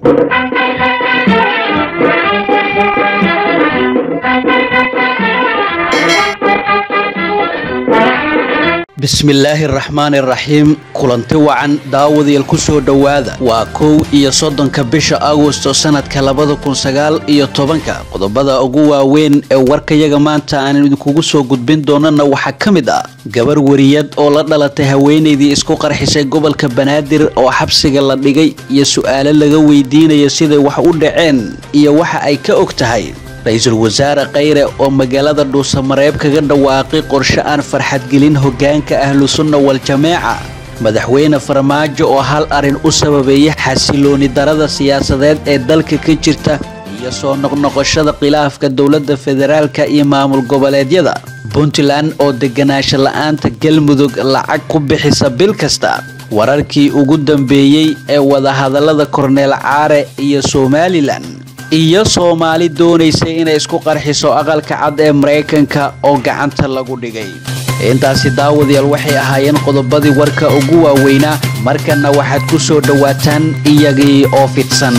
bismillaahi araxmaani araxiim kulanti wacan daawadayaal ku soo dhowaada waa kow iyo soddonka bisha agosto sanadka labada kun sagaal iyo tobanka qodobada ugu waaweyn ee warkayaga maanta aan idinkugu soo gudbin doonana waxaa ka mid ah gabar wariyad oo la dhalatay haweenaydii isku qarxisay gobolka banaadir oo xabsiga la dhigay iyo su-aalo laga weydiinaya siday wax u dhaceen iyo waxa ay ka og tahay ra-iisul wasaare khayre oo magaalada dhuusamareeb kaga dhawaaqay qorshe aan farxadgelin hoggaanka ahlu sunna wal-jameeca madaxweyne farmaajo oo hal arrin u sababeeyay xasilooni darada siyaasadeed ee dalka ka jirta iyo soo noqnoqoshada khilaafka dowladda federaalka iyo maamul goboleedyada puntland oo deganaansho la-aanta galmudug lacag ku bixisa bil kasta wararkii ugu dambeeyey ee wadahadallada korneel caare iyo somalilan iyo soomaali doonaysay inay isku qarxiso aqalka cad ee maraykanka oo gacanta lagu dhigay intaasi daawadayaal waxay ahaayeen qodobadii warka ugu waaweynaa markana waxaad ku soo dhowaataan iyagii oo fidsan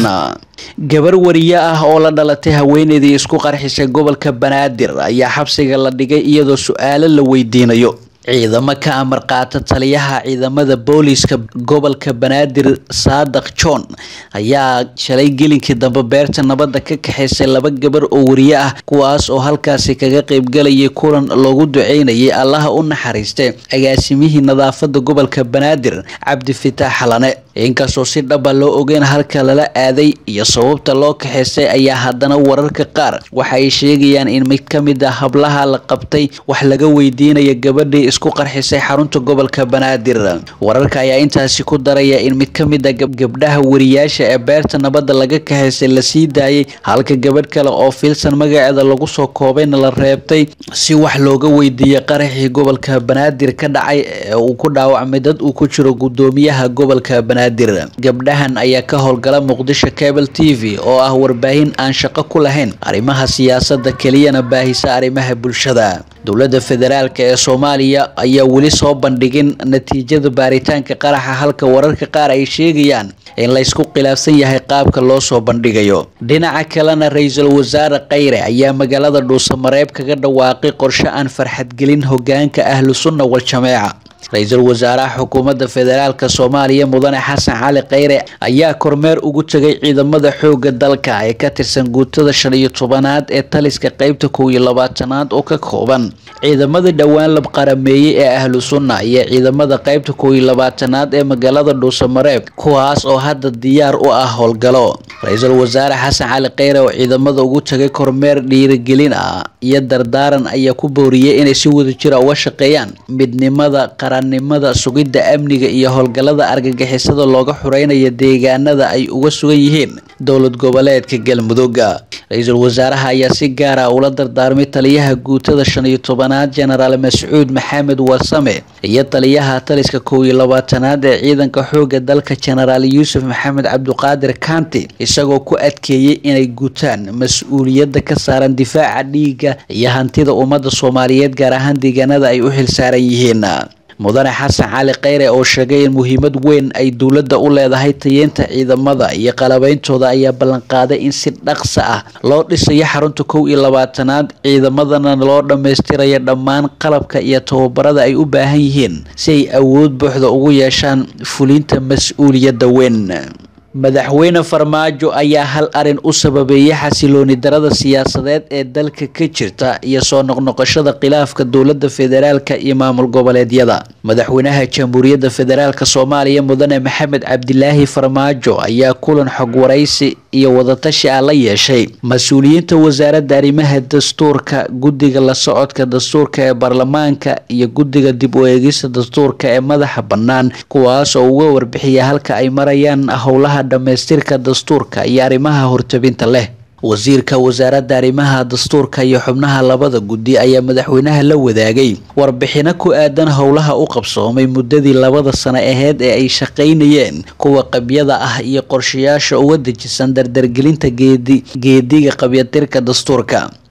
gabar wariye ah oo la dhalatay haweenaydii isku qarxisay gobolka banaadir ayaa xabsiga la dhigay iyadoo su-aalo la weydiinayo ciidamo ka amar qaata taliyaha ciidamada booliiska gobolka banaadir saadaq john ayaa shalay gelinkii dambe beerta nabadda ka kaxaysay laba gabar oo wariye ah kuwaas oo halkaasi kaga qaybgalayay kulan loogu duceynayay allaha u naxariistay agaasimihii nadaafada gobolka banaadir cabdi fitaax xalane inkastoo si dhaba loo ogeyn halka lala aaday iyo sababta loo kaxaysay ayaa haddana wararka qaar waxa ay sheegayaan in mid ka mid a hablaha la qabtay wax laga weydiinaya gabadhii isku qarxisay xarunta gobolka banaadir wararka ayaa intaasi ku daraya in mid ka mid a gabdhaha wariyaasha ee beerta nabadda laga kaxaysay la sii daayay halka gabadh kale oo filsan magaceeda lagu soo koobayna la reebtay si wax looga weydiiyay qaraxii gobolka banaadir ka dhacay ee uu ku dhaawacmay dad uu ku jiro gudoomiyaha gobolka banaadir gabdhahan ayaa ka howlgala muqdisho cable t v oo ah warbaahin aan shaqo ku lahayn arrimaha siyaasadda keliyana baahisa arrimaha bulshada dowladda federaalk ee soomaaliya ayaa weli soo bandhigin natiijada baaritaanka qaraxa halka wararka qaar ay sheegayaan in laysku khilaafsan yahay qaabka loo soo bandhigayo dhinaca kalena ra-iisul wasaare khayre ayaa magaalada dhuusamareeb kaga dhawaaqay qorshe aan farxadgelin hoggaanka ahlu sunna wal-jameeca ra-iisul wasaaraha xukuumadda federaalk soomaaliya mudane xasan cali khayre ayaa kormeer ugu tegay ciidamada xooga dalka ee ka tirsan guutada shan iyo tobanaad ee taliska qeybta kow iyo labaatanaad oo ka kooban ciidamadii dhowaan lab qarameeyey ee ahlu sunna iyo ciidamada qeybta kow iyo labaatanaad ee magaalada dhuusamareeb kuwaas oo hadda diyaar u ah howlgalo ra-iisul wasaare xasan cali khayre oo ciidamada ugu tegay kormeer dhiirigelin ah iyo dardaaran ayaa ku booriyey inay si wada jira uga shaqeeyaan midnimada qarannimada sugidda amniga iyo howlgallada argagixisada looga xureynayo deegaanada ay uga sugan yihiin dowlad goboleedka galmudug ra-iisul wasaaraha ayaa si gaara ula dardaarmay taliyaha guutada shan iyo tobanaad jenaraal mascuud maxamed warsame iyo taliyaha taliska kow iyo labaatanaad ee ciidanka xooga dalka jenaraal yuusuf maxamed cabduqaadir kanti isagoo ku adkeeyey inay gutaan mas-uuliyadda ka saaran difaaca dhiigga iyo hantida ummadda soomaaliyeed gaar ahaan deegaanada ay u xilsaaran yihiin mudane xasan cali khayre oo sheegay in muhiimad weyn ay dowladda u leedahay tayeenta ciidamada iyo qalabeyntooda ayaa ballanqaaday in si dhaqsa ah loo dhisayo xarunta kow iyo labaatanaad ciidamadana loo dhammaystirayo dhammaan qalabka iyo tababarada ay u baahan yihiin si ay awood buuxda ugu yeeshaan fulinta mas-uuliyadda weyn madaxweyne farmaajo ayaa hal arin u sababeeyay xasilooni darada siyaasadeed ee dalka ka jirta iyo soo noqnoqoshada khilaafka dowladda federaalka iyo maamul goboleedyada madaxweynaha jamhuuriyadda federaalk soomaaliya mudane maxamed cabdilaahi farmaajo ayaa kulan xog waraysi iyo wadatashi ah la yeeshay mas-uuliyiinta wasaaradda arrimaha dastuurka guddiga la socodka dastuurka ee baarlamaanka iyo guddiga dib u eegista dastuurka ee madaxa bannaan kuwaas oo uga warbixiya halka ay marayaan howlaha dhammaystirka dastuurka iyo arrimaha hortabinta leh wasiirka wasaaradda arrimaha dastuurka iyo xubnaha labada guddi ayaa madaxweynaha la wadaagay warbixino ku aadan howlaha u qabsoomay muddadii labada sano aheyd ee ay shaqaynayeen kuwa qabyada ah iyo qorshayaasha uga dejisan dardargelinta geedi geediga qabyatirka dastuurka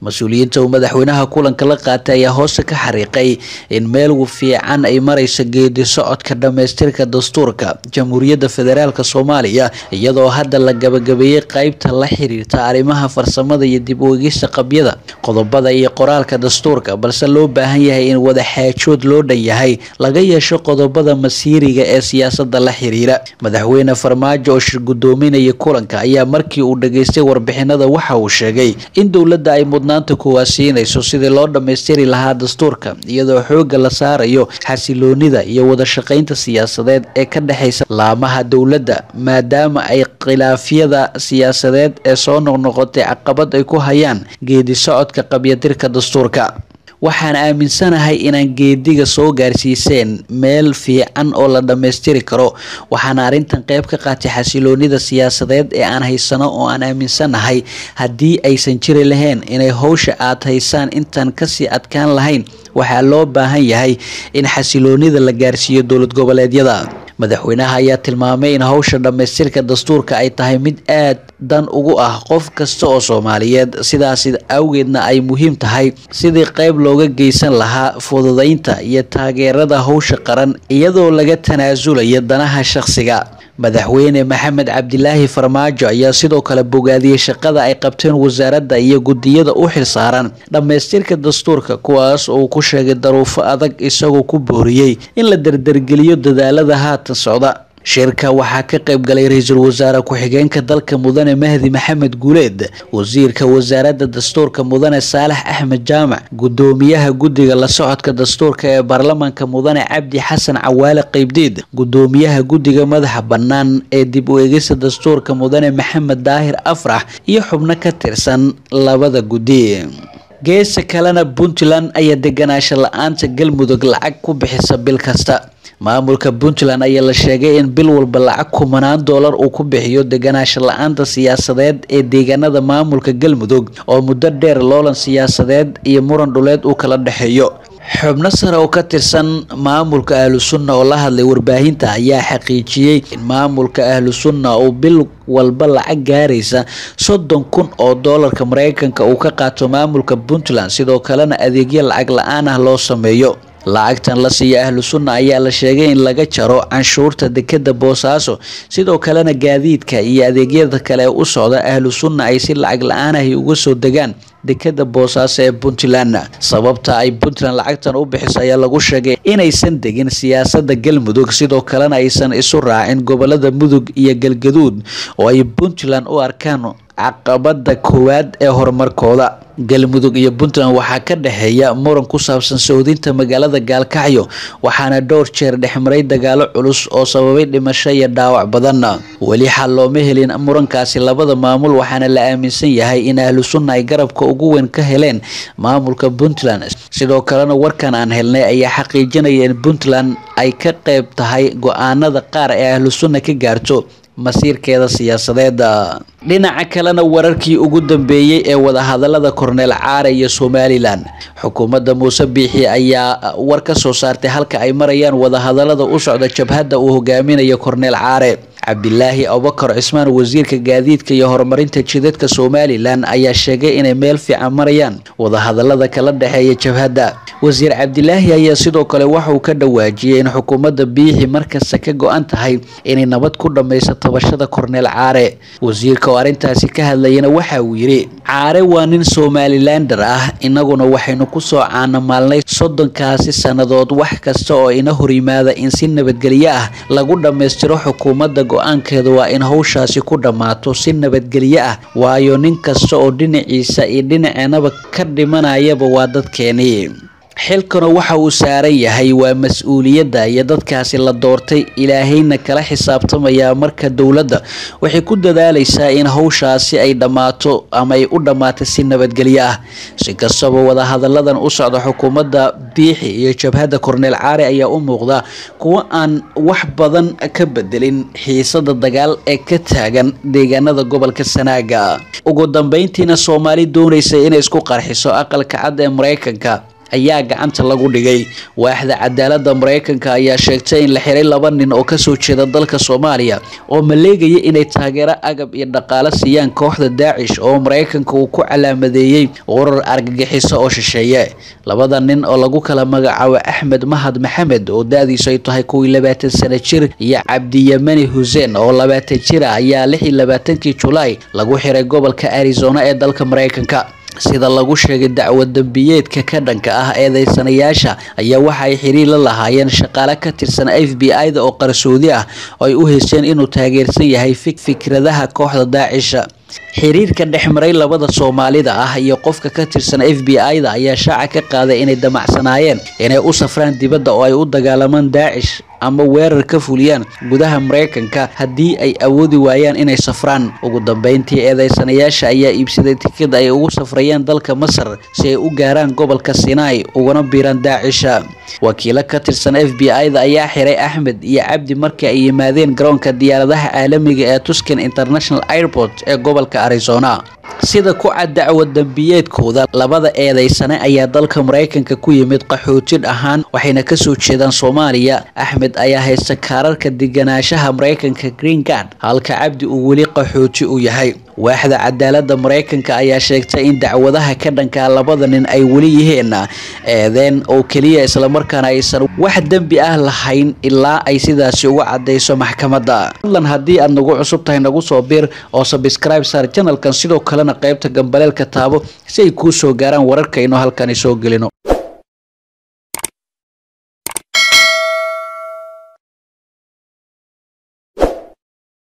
mas-uuliyiinta uu madaxweynaha kulanka la qaatay ayaa hoose ka xariiqay in meel fiican ay marayso geedi socodka dhammaystirka dastuurka jamhuuriyadda federaalk soomaaliya iyadoo hadda la gabagabeeyey qeybta la xiriirta arrimaha farsamada iyo dib u egista qabyada qodobada iyo qoraalka dastuurka balse loo baahan yahay in wada xaajood loo dhan yahay laga yeesho qodobada masiiriga ee siyaasada la xiriira madaxweyne farmaajo oo shir gudoominaya kulanka ayaa markii uu dhageystay warbixinada waxa uu sheegay in dowladda ay mudnaanta kuwaasiinayso sidii loo dhammaystiri lahaa dastuurka iyadoo xooga la saarayo xasiloonida iyo wada shaqaynta siyaasadeed ee ka dhexaysa laamaha dowladda maadaama ay khilaafyada siyaasadeed ee soo noqnoqotay caqabad ay ku hayaan geedi socodka qabyadirka dastuurka waxaan aaminsanahay inaan geediga soo gaarsiiseen meel fiican oo la dhammaystiri karo waxaana arrintan qeyb ka qaatay xasiloonida siyaasadeed ee aan haysano oo aan aaminsanahay haddii aysan jiri lahayn inay howsha aad haysaan intaan kasii adkaan lahayn waxaa loo baahan yahay in xasiloonida la gaarsiiyo dowlad goboleedyada madaxweynaha ayaa tilmaamay in howsha dhammaystirka dastuurka ay tahay mid aad dan ugu ah qof kasta oo soomaaliyeed sidaas awgeedna ay muhiim tahay sidii qeyb looga geysan lahaa fududeynta iyo taageerada howsha qaran iyadoo laga tanaasulayo danaha shaqsiga madaxweyne maxamed cabdilaahi farmaajo ayaa sidoo kale bogaadiyey shaqada ay qabteen wasaaradda iyo guddiyada u xilsaaran dhammaystirka dastuurka kuwaas oo uu ku sheegay daruufo adag isagoo ku booriyey in la dardargeliyo dadaalada haatan socda shirka waxaa ka qayb galay ra-iisul wasaare ku-xigeenka dalka mudane mahdi maxamed guuleed wasiirka wasaaradda dastuurka mudane saalax axmed jaamac gudoomiyaha guddiga la socodka dastuurka ee baarlamaanka mudane cabdi xasan cawaale qeybdiid gudoomiyaha guddiga madaxa bannaan ee dib u egista dastuurka mudane maxamed daahir afrax iyo xubno ka tirsan labada guddi geesa kalena puntland ayaa deganaansho la-aanta galmudug lacag ku bixisa bil kasta maamulka puntland ayaa la sheegay in bil walba lacag kumanaan doolar uu ku bixiyo deganaansho la-aanta siyaasadeed ee deegaanada maamulka galmudug oo muddo dheer loolan siyaasadeed iyo muran dhuleed uu kala dhexeeyo xubno sare oo ka tirsan maamulka ahlu sunna oo la hadlay warbaahinta ayaa xaqiijiyey in maamulka ahlu sunna uu bil walba lacag gaaraysa soddon kun oo doolarka mareykanka uu ka qaato maamulka puntland sidoo kalena adeegyo lacag la-aan ah loo sameeyo lacagtan la siiya ahlu sunna ayaa la sheegay in laga jaro canshuurta dekeda boosaaso sidoo kalena gaadiidka iyo adeegyada kale ee u socda ahlu sunna ay si lacag la-aan ahi uga soo degaan dekeda boosaaso ee puntland sababta ay puntland lacagtan u bixiso ayaa lagu sheegay inaysan degin siyaasada galmudug sidoo kalena aysan isu raacin gobolada mudug iyo galgaduud oo ay puntland u arkaan caqabada koowaad ee horumarkooda galmudug iyo puntland waxaa ka dhexeeya muran ku saabsan soodinta magaalada gaalkacyo waxaana dhowr jeer dhexmaray dagaalo culus oo sababay dhimasho iyo dhaawac badan weli xal looma helin murankaasi labada maamul waxaana la aaminsan yahay in ahlu sunna ay garabka ugu weyn ka heleen maamulka puntland sidoo kalena warkan aan helnay ayaa xaqiijinaya in puntland ay ka qeyb tahay go-aanada qaar ee ahlu sunna ka gaarto masiirkeeda siyaasadeeda dhinaca kalena wararkii ugu dambeeyey ee wadahadalada korneel caare iyo somalilan xukuumadda muuse biixi ayaa war ka soo saartay halka ay marayaan wadahadalada u socda jabhadda uu hogaaminayo korneel caare cabdilaahi abubakar cismaan wasiirka gaadiidka iyo horumarinta jidadka somalilan ayaa sheegay inay meel fiican marayaan wadahadalada kala dhexeeya jabhadda wasiir cabdilaahi ayaa sidoo kale waxauu ka dhawaajiyey in xukuumadda biixi markasta ka go-an tahay inay nabad ku dhammayso tabashada korneel caare wasiirka oo arrintaasi ka hadlayana waxa uu yidhi caare waa nin somalilander ah inaguna waxaynu kusoo caanamaalnay soddonkaasi sannadood wax kasta oo ina horimaada in si nabadgelyo ah lagu dhammaystiro xukuumadda go-aankeeda waa in howshaasi ku dhammaato si nabadgelyo ah waayo nin kasta oo dhinaciisa iyo dhinaceenaba ka dhimanayaba waa dadkeenii xilkana waxa uu saaran yahay waa mas-uuliyadda iyo dadkaasi la doortay ilaahayna kala xisaabtamayaa marka dowladda waxay ku dadaalaysaa in howshaasi ay dhammaato ama ay u dhammaatay si nabadgelyo ah si kastaba wadahadalladan u socda xukuumadda biixi iyo jabhadda korneel caare ayaa u muuqda kuwo aan wax badan ka bedelin xiisada dagaal ee ka taagan deegaanada gobolka sanaaga ugu dambeyntiina soomaali doonaysa inay isku qarxiso aqalka cad ee mareykanka ayaa gacanta lagu dhigay waaxda cadaalada mareykanka ayaa sheegtay in la xiray laba nin oo kasoo jeeda dalka soomaaliya oo maleegaya inay taageero agab iyo dhaqaale siiyaan kooxda daacish oo mareykanka uu ku calaamadeeyey warar argagixiso oo shisheeye labada nin oo lagu kala magacaabo axmed mahad maxamed oo da-diisu ay tahay kuwii labaatan sano jir iyo cabdiyamani xuseen oo labaatan jir ah ayaa lix iyo labaatankii julaay lagu xiray gobolka arizona ee dalka mareykanka sida lagu sheegay dacwad dambiyeedka ka dhanka ah eedeysanayaasha ayaa waxa ay xiriir la lahaayeen shaqaale ka tirsan f b i da oo qarsoodi ah oo ay u hesheen inuu taageersan yahay fikradaha kooxda daacisha xiriirka dhexmaray labada soomaalida ah iyo qofka ka tirsan f b i da ayaa shaaca ka qaaday inay damacsanaayeen inay u safraan dibadda oo ay u dagaalamaan daacish ama weerar ka fuliyaan gudaha mareykanka haddii ay awoodi waayaan inay safraan ugu dambeyntii eedeysanayaasha ayaa iibsaday tikid ay ugu safrayeen dalka masar si ay u gaaraan gobolka sinai ugana biiraan daacisha wakiilo ka tirsan f b i da ayaa xiray axmed iyo cabdi markii ay yimaadeen garoonka diyaaradaha caalamiga ee tuscan international airport ee gobolka arizona sida ku cad dacwad dambiyeedkooda labada eedeysane ayaa dalka mareykanka ku yimid qaxootid ahaan waxayna kasoo jeedaan soomaaliya axmed ayaa haysta kaararka deganaanshaha mareykanka green gard halka cabdi uu weli qaxooti u yahay waaxda cadaalada mareykanka ayaa sheegtay in dacwadaha ka dhankaa labada nin ay weli yihiin eedeen oo keliya islamarkaana aysan wax dembi ah lahayn ilaa ay sidaasi uga cadayso maxkamadda fadlan haddii aad nagu cusub tahay nagu soo biir oo sabscribe saar janalkan sidoo kalena qaybta gambaleelka taabo si ay kuu soo gaaraan wararkaynu halkani soo gelino